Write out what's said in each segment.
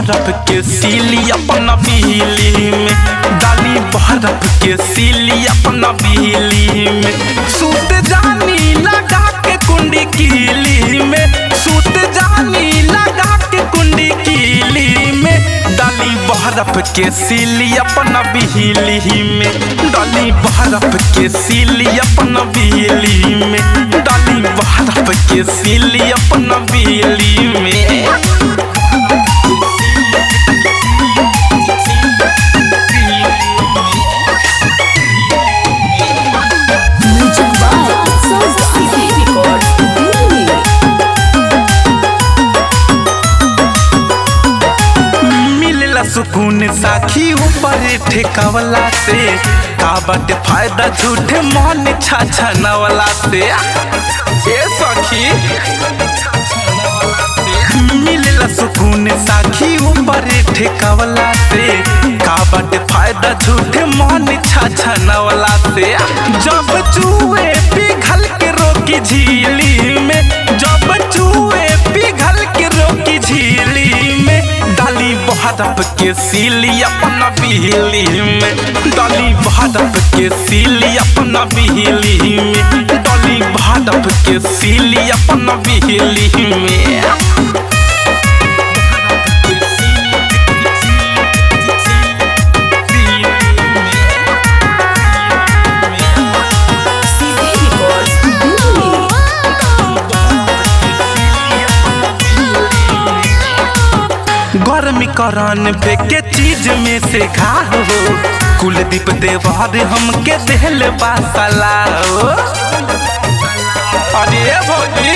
बर्फ के सीली अपना बिजली में डाली बर्फ के सीली अपना बिजली में सूत जानी लगा के कुंडी कीली में सूत जानी लगा के कुंडी कीली में डाली बर्फ के सीली अपना बिजली में डाली बर्फ के सीली अपना बिजली में डाली बर्फ के सीली अपना बिजली में Music by Sound City Records, Delhi. मिलला सुकून साखी ऊपर ठेकावला से का बाटे फायदा झूठे मन छाछा नवला से ए सखी मिलला सुकून साखी ऊपर ठेकावला से का बाटे फायदा झूठे मन छाछा नवला से जब चूहे पिघल के रोकी झीली में जब चूहे पिघल के रोकी झीली में डाली बहरप के सीली अपना बिहली में डाली बहरप के सीली अपना बिहली में डाली बहरप के सीली अपना बिहली में City Records, Delhi. गर्मी करान पे के चीज में से खा हो कुलदीप देवार हमके देहल बासला हो अरे भौजी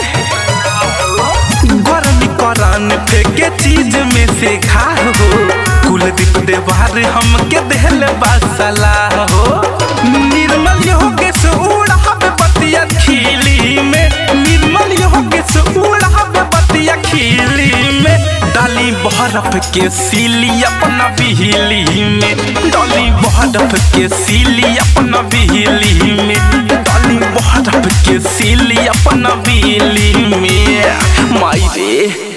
गर्मी करान पे के चीज में से खा हो कुलदीप देवार हमके देहल बासला हो निर्मल योगे से उड़ावे बतिया खिली में निर्मल योगे से उड़ावे बतिया खिली में डाली बहरफ के सीली अपना बिहली में डाली बहरफ के सीली अपना बिहली में डाली बहरफ के सीली अपना बिहली में माई रे